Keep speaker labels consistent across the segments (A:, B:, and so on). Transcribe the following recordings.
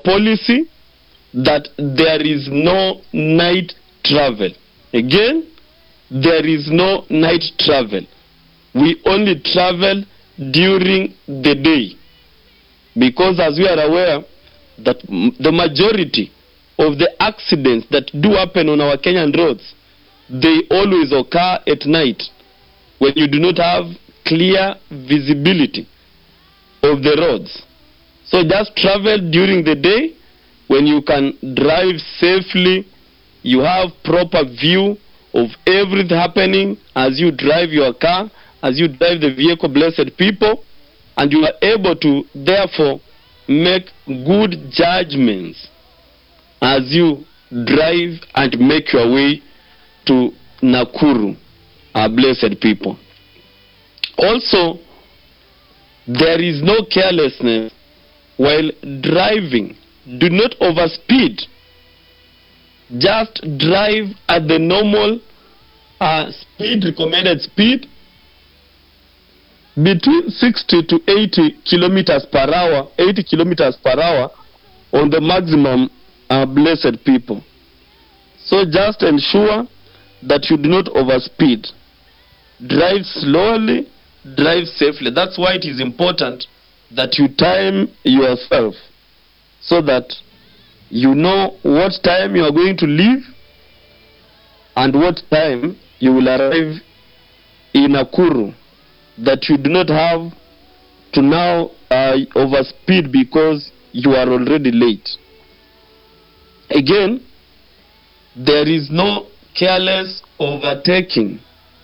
A: policy that there is no night travel. Again, there is no night travel. We only travel during the day. Because as we are aware that m- the majority of the accidents that do happen on our Kenyan roads, they always occur at night when you do not have clear visibility of the roads. So just travel during the day when you can drive safely, you have proper view of everything happening as you drive your car, as you drive the vehicle, blessed people, and you are able to therefore make good judgments as you drive and make your way to Nakuru, our blessed people. Also, there is no carelessness while driving. Do not overspeed. Just drive at the normal uh, speed, recommended speed, between 60 to 80 kilometers per hour, 80 kilometers per hour on the maximum uh, blessed people. So just ensure that you do not overspeed. Drive slowly, drive safely. That's why it is important that you time yourself so that you know what time you are going to leave and what time you will arrive in Nakuru that you do not have to now uh, overspeed because you are already late. Again, there is no careless overtaking.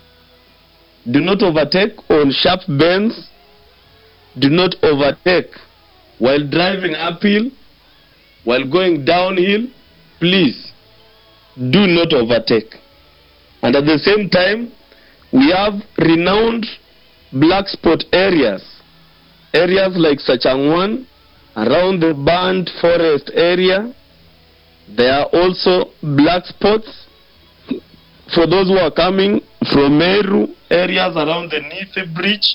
A: Do not overtake on sharp bends. Do not overtake while driving uphill, while going downhill. Please do not overtake. And at the same time, we have renowned black spot areas. Areas like Sachangwan, around the burned forest area. There are also black spots for those who are coming from Meru, areas around the Nithi Bridge.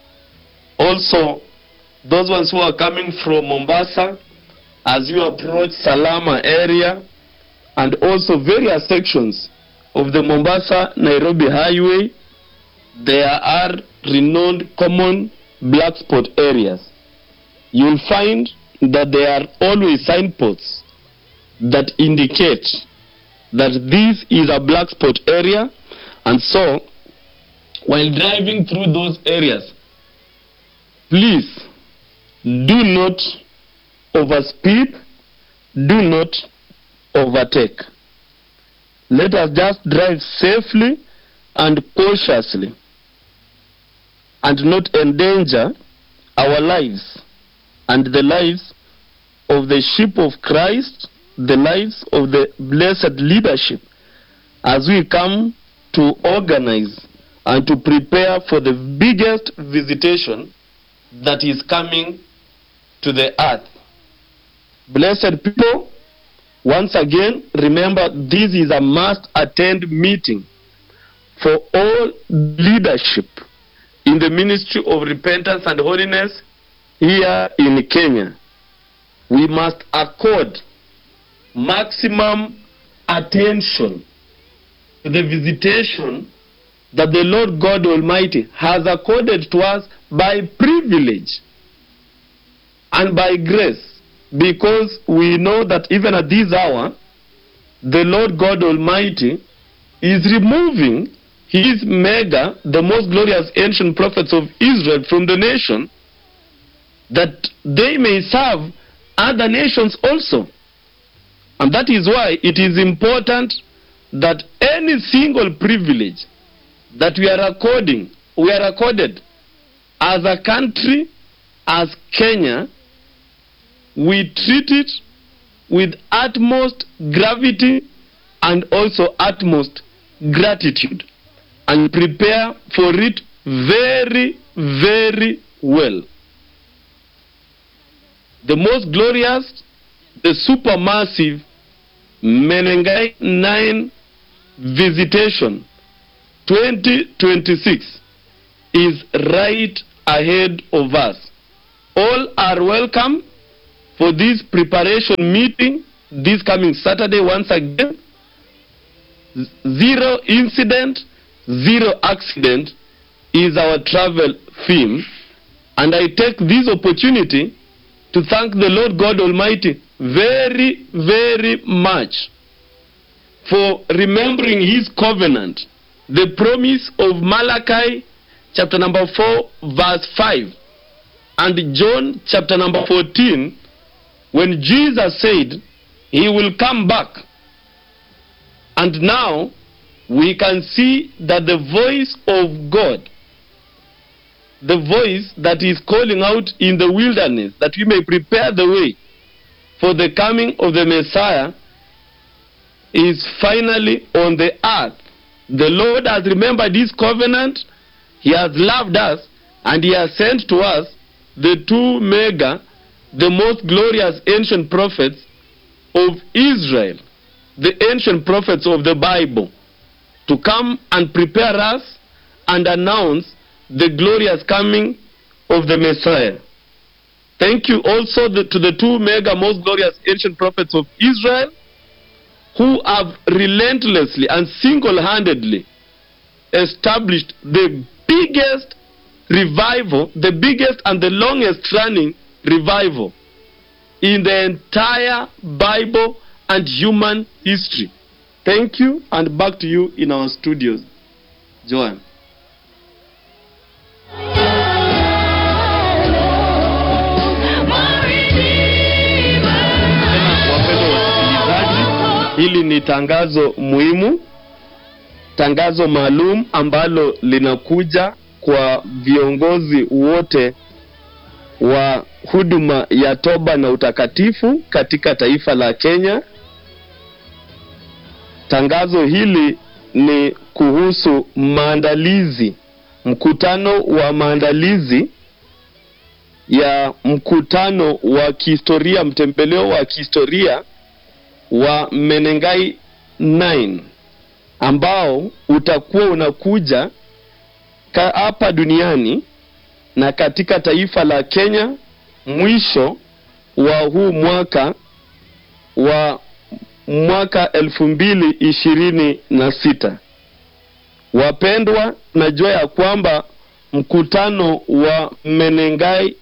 A: Also, those ones who are coming from Mombasa as you approach Salama area and also various sections of the Mombasa Nairobi Highway, there are renowned common black spot areas. You'll find that there are always signposts that indicate that this is a black spot area, and so while driving through those areas, please do not overspeed, do not overtake. Let us just drive safely and cautiously and not endanger our lives and the lives of the sheep of Christ, the lives of the blessed leadership as we come to organize and to prepare for the biggest visitation that is coming to the earth. Blessed people, once again, remember this is a must attend meeting for all leadership in the ministry of repentance and holiness here in Kenya. We must accord maximum attention to the visitation that the Lord God Almighty has accorded to us by privilege and by grace because we know that even at this hour the Lord God Almighty is removing his mega, the most glorious ancient prophets of Israel from the nation that they may serve other nations also. And that is why it is important that any single privilege that we are according, we are accorded as a country, as Kenya, we treat it with utmost gravity and also utmost gratitude and prepare for it very, very well. The most glorious, the supermassive Menengai 9 visitation 2026 is right ahead of us. All are welcome for this preparation meeting this coming Saturday once again. Z- Zero incident, zero accident is our travel theme. And I take this opportunity to thank the Lord God Almighty very, very much for remembering His covenant, the promise of Malachi chapter number 4, verse 5, and John chapter number 14, when Jesus said He will come back. And now we can see that the voice of God the voice that is calling out in the wilderness that we may prepare the way for the coming of the Messiah is finally on the earth. The Lord has remembered his covenant, he has loved us, and he has sent to us the two mega, the most glorious ancient prophets of Israel, the ancient prophets of the Bible, to come and prepare us and announce the glorious coming of the Messiah. Thank you also the, to the two mega most glorious ancient prophets of Israel who have relentlessly and single handedly established the biggest revival, the biggest and the longest running revival in the entire Bible and human history. Thank you, and back to you in our studios. Joan. Wapendwa wasikilizaji, hili ni tangazo muhimu, tangazo maalum ambalo linakuja kwa viongozi wote wa huduma ya toba na utakatifu katika taifa la Kenya. Tangazo hili ni kuhusu maandalizi, mkutano wa maandalizi ya mkutano wa kihistoria, mtembeleo wa kihistoria wa Menengai 9 ambao utakuwa unakuja ka- hapa duniani na katika taifa la Kenya mwisho wa huu mwaka wa mwaka elfu mbili ishirini na sita. Wapendwa, najua ya kwamba mkutano wa Menengai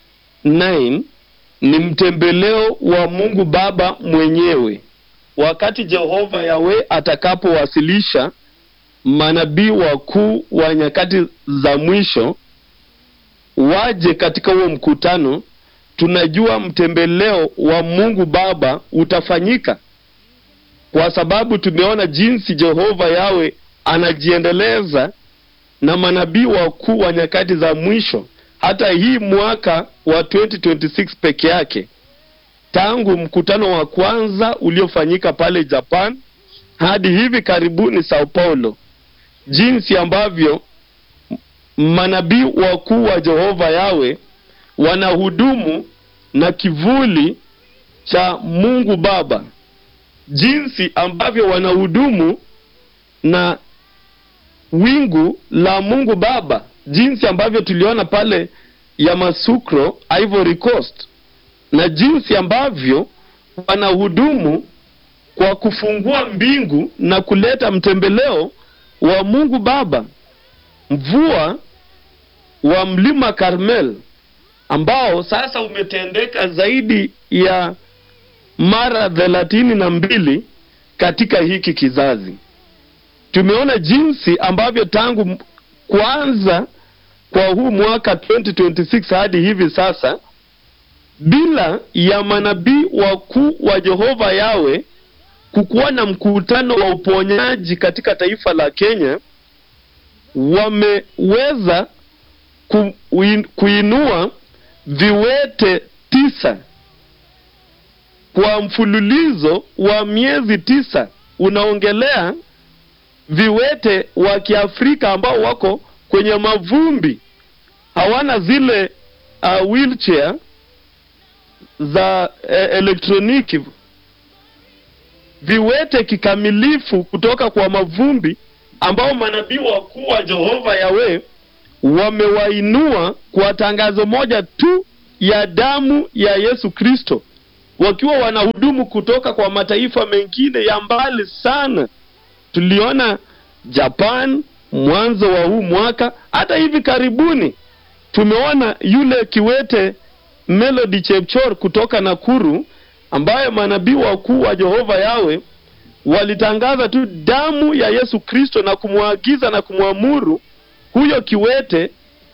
A: 9 ni mtembeleo wa Mungu Baba mwenyewe, wakati Jehova Yawe atakapowasilisha manabii wakuu wa nyakati za mwisho waje katika huo mkutano. Tunajua mtembeleo wa Mungu Baba utafanyika kwa sababu tumeona jinsi Jehova Yawe anajiendeleza na manabii wakuu wa nyakati za mwisho hata hii mwaka wa 2026 peke yake, tangu mkutano wa kwanza uliofanyika pale Japan hadi hivi karibuni Sao Paulo, jinsi ambavyo manabii wakuu wa Jehova Yawe wanahudumu na kivuli cha Mungu Baba, jinsi ambavyo wanahudumu na wingu la Mungu Baba, jinsi ambavyo tuliona pale Yamoussoukro, Ivory Coast, na jinsi ambavyo wanahudumu kwa kufungua mbingu na kuleta mtembeleo wa Mungu Baba, mvua wa mlima Karmel ambao sasa umetendeka zaidi ya mara thelathini na mbili katika hiki kizazi. Tumeona jinsi ambavyo tangu m- kuanza kwa huu mwaka 2026 hadi hivi sasa, bila ya manabii wakuu wa Jehova Yawe kukuwa na mkutano wa uponyaji katika taifa la Kenya, wameweza ku, uin- kuinua viwete tisa kwa mfululizo wa miezi tisa. Unaongelea viwete wa Kiafrika ambao wako kwenye mavumbi, hawana zile uh, wheelchair za eh, elektroniki, viwete kikamilifu kutoka kwa mavumbi ambao manabii wakuu wa Jehova Yawe wamewainua kwa tangazo moja tu ya damu ya Yesu Kristo wakiwa wanahudumu kutoka kwa mataifa mengine ya mbali sana. Tuliona Japan mwanzo wa huu mwaka, hata hivi karibuni tumeona yule kiwete Melody Chepchor kutoka Nakuru, ambaye manabii wakuu wa Jehova Yawe walitangaza tu damu ya Yesu Kristo na kumwagiza na kumwamuru huyo kiwete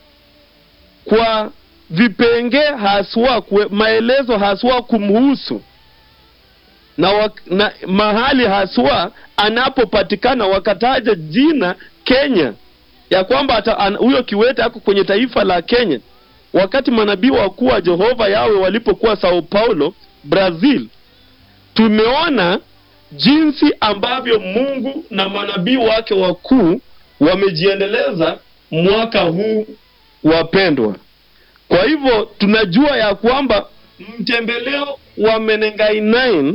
A: kwa vipengee haswa kwe, maelezo haswa kumhusu na, wak, na mahali haswa anapopatikana, wakataja jina Kenya, ya kwamba huyo kiwete ako kwenye taifa la Kenya. Wakati manabii wakuu wa Jehova Yawe walipokuwa Sao Paulo, Brazil, tumeona jinsi ambavyo Mungu na manabii wake wakuu wamejiendeleza mwaka huu, wapendwa. Kwa hivyo tunajua ya kwamba mtembeleo wa Menengai 9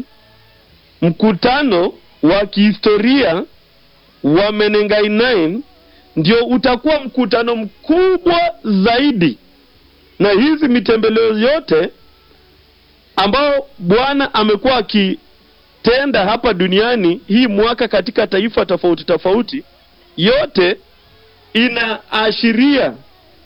A: mkutano wa kihistoria wa Menengai 9 ndio utakuwa mkutano mkubwa zaidi, na hizi mitembeleo yote ambao Bwana amekuwa akitenda hapa duniani hii mwaka katika taifa tofauti tofauti, yote inaashiria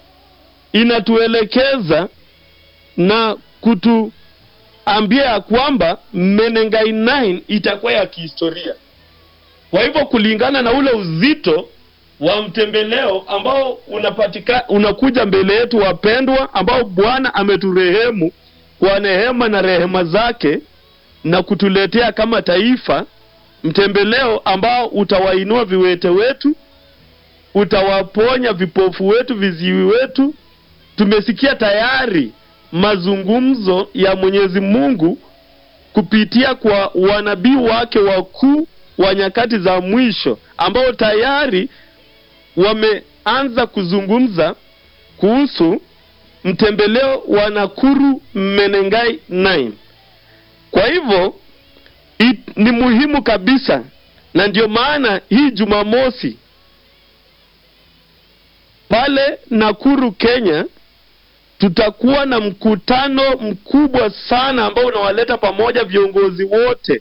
A: inatuelekeza na kutuambia ya kwamba Menengai 9 itakuwa ya kihistoria. Kwa hivyo kulingana na ule uzito wa mtembeleo ambao unapatika, unakuja mbele yetu wapendwa, ambao Bwana ameturehemu kwa neema na rehema zake na kutuletea kama taifa, mtembeleo ambao utawainua viwete wetu, utawaponya vipofu wetu, viziwi wetu. Tumesikia tayari mazungumzo ya Mwenyezi Mungu kupitia kwa wanabii wake wakuu wa nyakati za mwisho ambao tayari wameanza kuzungumza kuhusu mtembeleo wa Nakuru Menengai 9. Kwa hivyo ni muhimu kabisa, na ndio maana hii Jumamosi pale Nakuru, Kenya, tutakuwa na mkutano mkubwa sana ambao unawaleta pamoja viongozi wote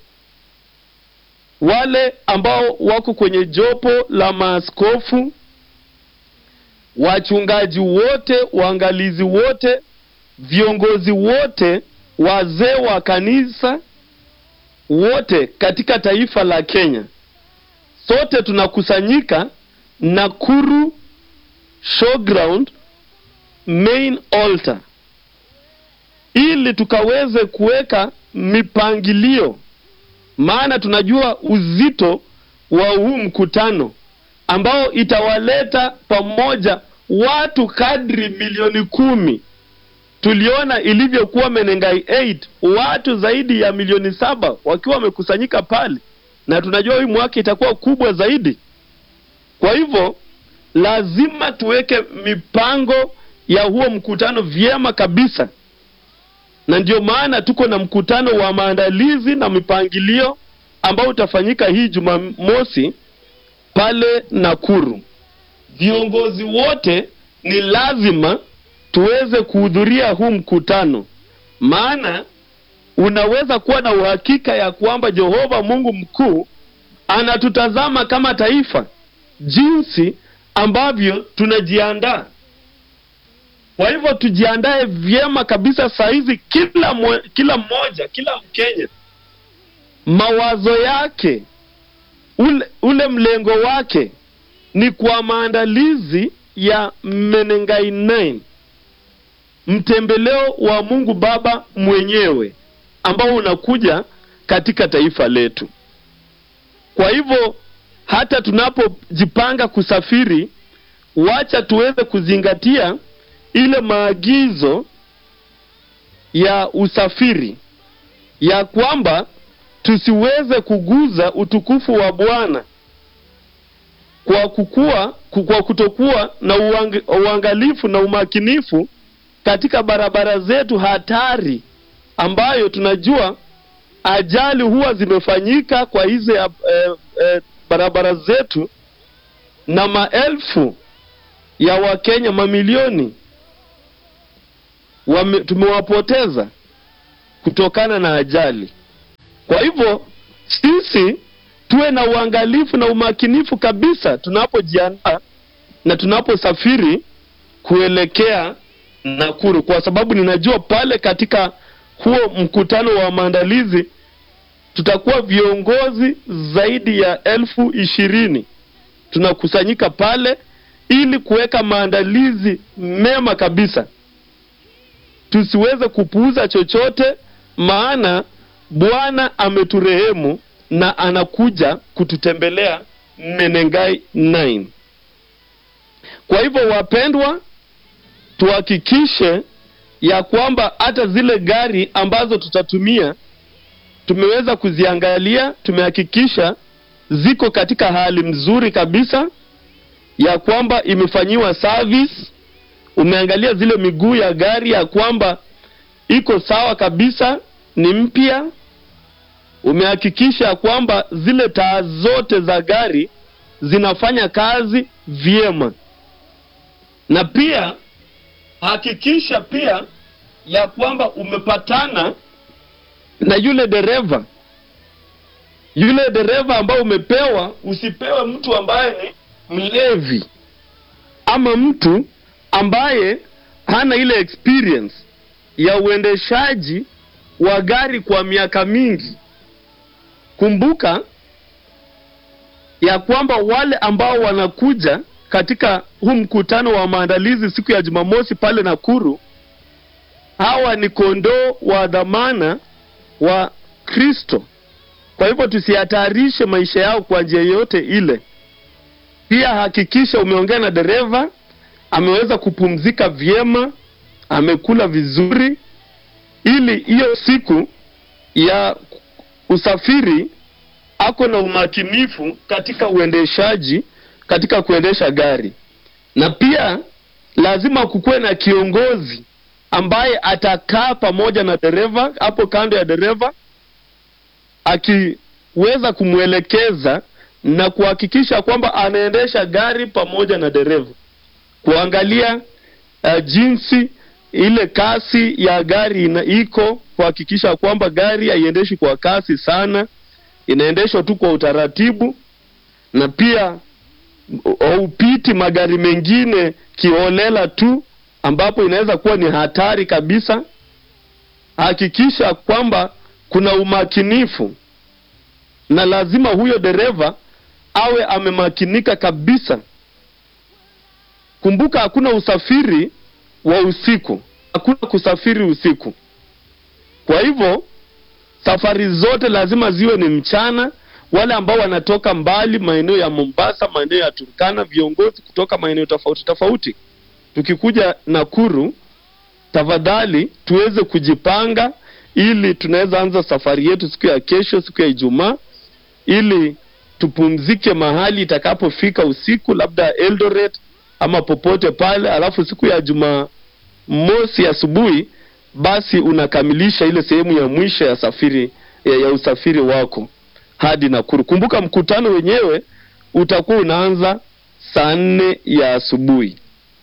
A: wale ambao wako kwenye jopo la maaskofu, wachungaji wote, waangalizi wote, viongozi wote, wazee wa kanisa wote katika taifa la Kenya. Sote tunakusanyika Nakuru Showground main altar ili tukaweze kuweka mipangilio, maana tunajua uzito wa huu mkutano ambao itawaleta pamoja watu kadri milioni kumi. Tuliona ilivyokuwa Menengai 8 watu zaidi ya milioni saba wakiwa wamekusanyika pale, na tunajua hii mwaka itakuwa kubwa zaidi. Kwa hivyo lazima tuweke mipango ya huo mkutano vyema kabisa, na ndio maana tuko na mkutano wa maandalizi na mipangilio ambao utafanyika hii Jumamosi pale Nakuru. Viongozi wote ni lazima tuweze kuhudhuria huu mkutano, maana unaweza kuwa na uhakika ya kwamba Jehova Mungu mkuu anatutazama kama taifa, jinsi ambavyo tunajiandaa. Kwa hivyo tujiandae vyema kabisa saa hizi, kila mwe, kila mmoja, kila Mkenya mawazo yake ule, ule mlengo wake ni kwa maandalizi ya Menengai 9 mtembeleo wa Mungu Baba mwenyewe ambao unakuja katika taifa letu. Kwa hivyo hata tunapojipanga kusafiri, wacha tuweze kuzingatia ile maagizo ya usafiri ya kwamba tusiweze kuguza utukufu wa Bwana kwa kukua, kwa kutokuwa na uang, uangalifu na umakinifu katika barabara zetu hatari, ambayo tunajua ajali huwa zimefanyika kwa hizi eh, eh, barabara zetu, na maelfu ya Wakenya mamilioni wame, tumewapoteza kutokana na ajali. Kwa hivyo sisi tuwe na uangalifu na umakinifu kabisa tunapojiandaa na tunaposafiri kuelekea Nakuru, kwa sababu ninajua pale katika huo mkutano wa maandalizi tutakuwa viongozi zaidi ya elfu ishirini tunakusanyika pale ili kuweka maandalizi mema kabisa, tusiweze kupuuza chochote, maana Bwana ameturehemu na anakuja kututembelea Menengai 9. Kwa hivyo, wapendwa, tuhakikishe ya kwamba hata zile gari ambazo tutatumia tumeweza kuziangalia, tumehakikisha ziko katika hali mzuri kabisa, ya kwamba imefanyiwa service. Umeangalia zile miguu ya gari ya kwamba iko sawa kabisa, ni mpya. Umehakikisha kwamba zile taa zote za gari zinafanya kazi vyema, na pia hakikisha pia ya kwamba umepatana na yule dereva yule dereva ambao umepewa. Usipewe mtu ambaye ni mlevi ama mtu ambaye hana ile experience ya uendeshaji wa gari kwa miaka mingi. Kumbuka ya kwamba wale ambao wanakuja katika huu mkutano wa maandalizi siku ya Jumamosi pale Nakuru, hawa ni kondoo wa dhamana wa Kristo. Kwa hivyo tusihatarishe maisha yao kwa njia yoyote ile. Pia hakikisha umeongea na dereva, ameweza kupumzika vyema, amekula vizuri, ili hiyo siku ya usafiri ako na umakinifu katika uendeshaji, katika kuendesha gari. Na pia lazima kukuwe na kiongozi ambaye atakaa pamoja na dereva hapo kando ya dereva akiweza kumwelekeza na kuhakikisha kwamba anaendesha gari pamoja na dereva, kuangalia uh, jinsi ile kasi ya gari ina iko, kuhakikisha kwamba gari haiendeshi kwa kasi sana, inaendeshwa tu kwa utaratibu, na pia haupiti magari mengine kiholela tu, ambapo inaweza kuwa ni hatari kabisa. Hakikisha kwamba kuna umakinifu na lazima huyo dereva awe amemakinika kabisa. Kumbuka, hakuna usafiri wa usiku, hakuna kusafiri usiku. Kwa hivyo safari zote lazima ziwe ni mchana. Wale ambao wanatoka mbali, maeneo ya Mombasa, maeneo ya Turkana, viongozi kutoka maeneo tofauti tofauti, tukikuja Nakuru, tafadhali tuweze kujipanga ili tunaweza anza safari yetu siku ya kesho, siku ya Ijumaa, ili tupumzike mahali itakapofika usiku, labda Eldoret ama popote pale, alafu siku ya Jumamosi asubuhi basi unakamilisha ile sehemu ya mwisho ya safari ya, ya usafiri wako hadi Nakuru. Kumbuka mkutano wenyewe utakuwa unaanza saa nne ya asubuhi.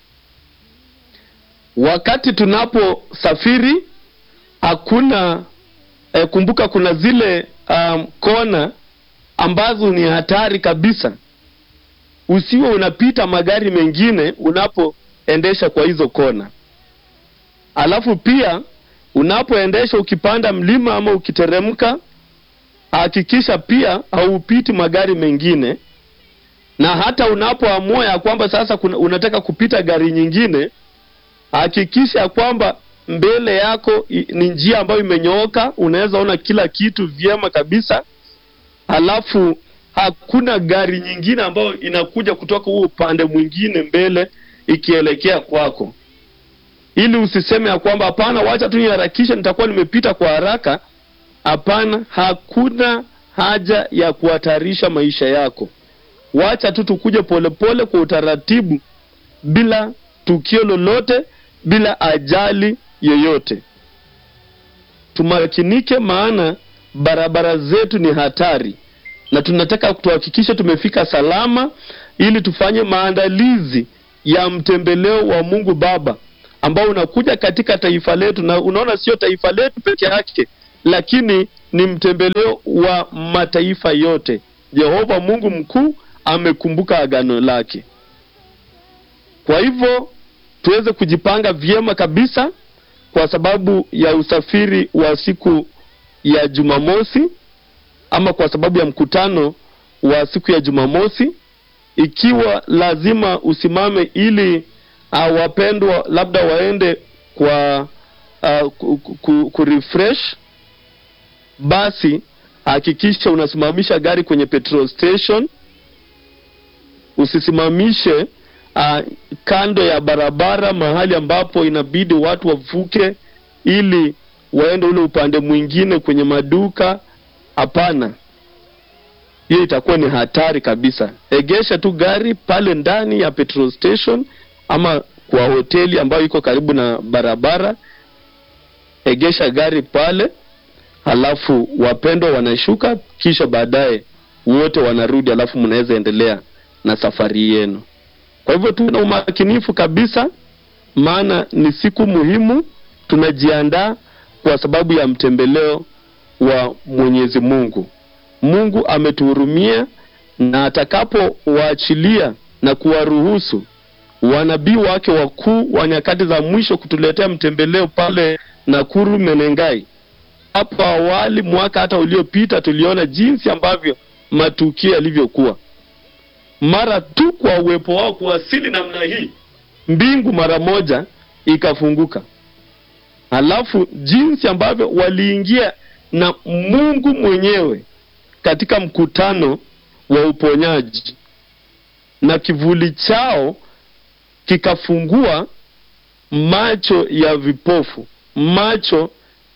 A: Wakati tunaposafiri hakuna eh, kumbuka kuna zile um, kona ambazo ni hatari kabisa. Usiwe unapita magari mengine unapoendesha kwa hizo kona. Alafu pia unapoendesha ukipanda mlima ama ukiteremka, hakikisha pia haupiti magari mengine, na hata unapoamua ya kwamba sasa kuna, unataka kupita gari nyingine, hakikisha kwamba mbele yako ni njia ambayo imenyooka, unaweza ona kila kitu vyema kabisa. Halafu hakuna gari nyingine ambayo inakuja kutoka huo upande mwingine mbele ikielekea kwako, ili usiseme ya kwamba hapana, wacha tu niharakishe, nitakuwa nimepita kwa haraka. Hapana, hakuna haja ya kuhatarisha maisha yako. Wacha tu tukuje polepole kwa utaratibu, bila tukio lolote, bila ajali yoyote. Tumakinike, maana barabara zetu ni hatari, na tunataka tuhakikishe tumefika salama, ili tufanye maandalizi ya mtembeleo wa Mungu Baba ambao unakuja katika taifa letu, na unaona sio taifa letu peke yake, lakini ni mtembeleo wa mataifa yote. Jehova Mungu mkuu amekumbuka agano lake. Kwa hivyo tuweze kujipanga vyema kabisa kwa sababu ya usafiri wa siku ya Jumamosi ama kwa sababu ya mkutano wa siku ya Jumamosi, ikiwa lazima usimame ili uh, wapendwa labda waende kwa uh, ku, ku, ku refresh, basi hakikisha unasimamisha gari kwenye petrol station, usisimamishe uh, kando ya barabara mahali ambapo inabidi watu wavuke ili waende ule upande mwingine kwenye maduka. Hapana, hiyo itakuwa ni hatari kabisa. Egesha tu gari pale ndani ya petrol station ama kwa hoteli ambayo iko karibu na barabara. Egesha gari pale, halafu wapendwa wanashuka, kisha baadaye wote wanarudi, halafu mnaweza endelea na safari yenu. Kwa hivyo tuwe na umakinifu kabisa, maana ni siku muhimu. Tunajiandaa kwa sababu ya mtembeleo wa Mwenyezi Mungu. Mungu ametuhurumia na atakapowaachilia na kuwaruhusu wanabii wake wakuu wa nyakati za mwisho kutuletea mtembeleo pale Nakuru Menengai. Hapo awali, mwaka hata uliopita, tuliona jinsi ambavyo matukio yalivyokuwa mara tu kwa uwepo wao kuwasili namna hii, mbingu mara moja ikafunguka. Halafu jinsi ambavyo waliingia na Mungu mwenyewe katika mkutano wa uponyaji, na kivuli chao kikafungua macho ya vipofu, macho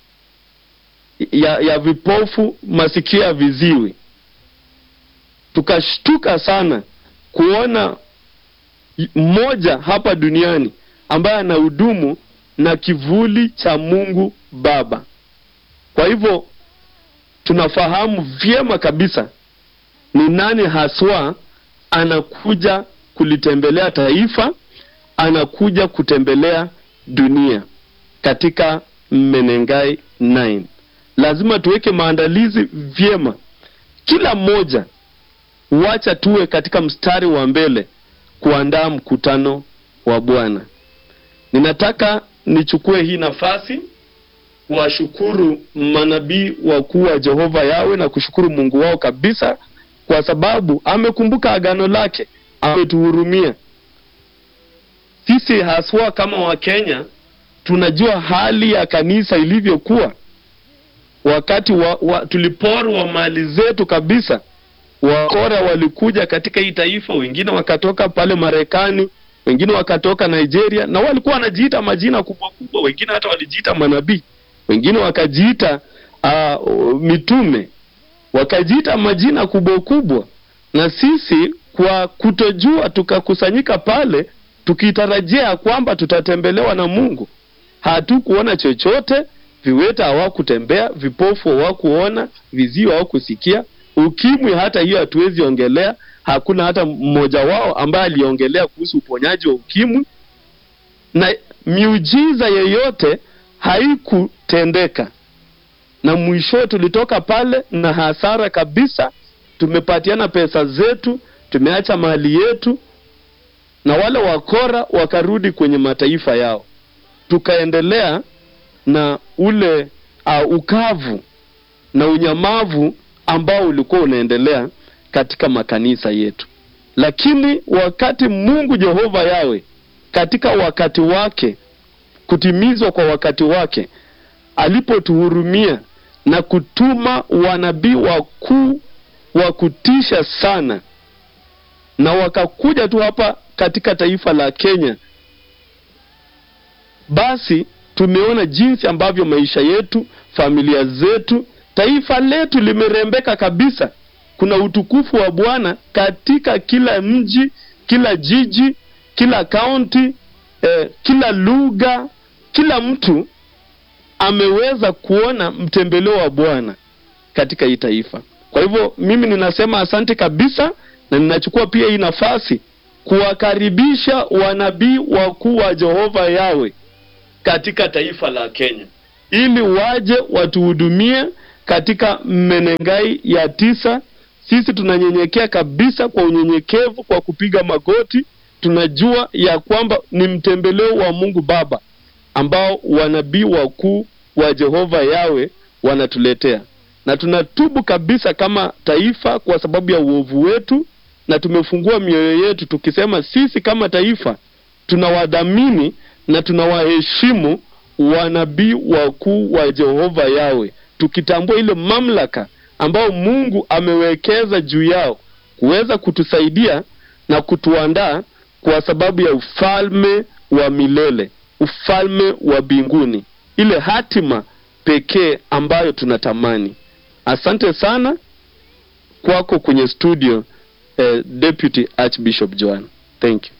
A: ya, ya vipofu, masikio ya viziwi. Tukashtuka sana kuona mmoja hapa duniani ambaye anahudumu na kivuli cha Mungu Baba. Kwa hivyo tunafahamu vyema kabisa ni nani haswa anakuja kulitembelea taifa, anakuja kutembelea dunia katika Menengai 9. Lazima tuweke maandalizi vyema, kila mmoja wacha tuwe katika mstari wa mbele kuandaa mkutano wa Bwana. Ninataka nichukue hii nafasi kuwashukuru manabii wakuu wa Jehova Yawe na kushukuru Mungu wao kabisa, kwa sababu amekumbuka agano lake, ametuhurumia sisi. Haswa kama Wakenya tunajua hali ya kanisa ilivyokuwa wakati wa, wa, tuliporwa mali zetu kabisa wakora walikuja katika hii taifa, wengine wakatoka pale Marekani, wengine wakatoka Nigeria, na walikuwa wanajiita majina kubwa kubwa, wengine hata walijiita manabii, wengine wakajiita uh, mitume, wakajiita majina kubwa kubwa, na sisi kwa kutojua tukakusanyika pale tukitarajia kwamba tutatembelewa na Mungu. Hatukuona chochote, viweta hawakutembea, vipofu hawakuona, viziwi hawakusikia Ukimwi hata hiyo hatuwezi ongelea. Hakuna hata mmoja wao ambaye aliongelea kuhusu uponyaji wa ukimwi, na miujiza yeyote haikutendeka, na mwisho tulitoka pale na hasara kabisa. Tumepatiana pesa zetu, tumeacha mali yetu, na wale wakora wakarudi kwenye mataifa yao, tukaendelea na ule uh, ukavu na unyamavu ambao ulikuwa unaendelea katika makanisa yetu. Lakini wakati Mungu Jehova Yawe katika wakati wake, kutimizwa kwa wakati wake, alipotuhurumia na kutuma wanabii wakuu wa kutisha sana, na wakakuja tu hapa katika taifa la Kenya, basi tumeona jinsi ambavyo maisha yetu, familia zetu taifa letu limerembeka kabisa. Kuna utukufu wa Bwana katika kila mji, kila jiji, kila kaunti, eh, kila lugha, kila mtu ameweza kuona mtembeleo wa Bwana katika hii taifa. Kwa hivyo mimi ninasema asante kabisa, na ninachukua pia hii nafasi kuwakaribisha wanabii wakuu wa Jehova Yawe katika taifa la Kenya, ili waje watuhudumie katika Menengai ya tisa. Sisi tunanyenyekea kabisa kwa unyenyekevu, kwa kupiga magoti. Tunajua ya kwamba ni mtembeleo wa Mungu Baba ambao wanabii wakuu wa Jehova Yawe wanatuletea, na tunatubu kabisa kama taifa kwa sababu ya uovu wetu, na tumefungua mioyo yetu tukisema sisi kama taifa tunawadhamini na tunawaheshimu wanabii wakuu wa Jehova Yawe, tukitambua ile mamlaka ambayo Mungu amewekeza juu yao kuweza kutusaidia na kutuandaa kwa sababu ya ufalme wa milele, ufalme wa mbinguni, ile hatima pekee ambayo tunatamani. Asante sana kwako kwenye studio, eh, Deputy Archbishop Joan. Thank you.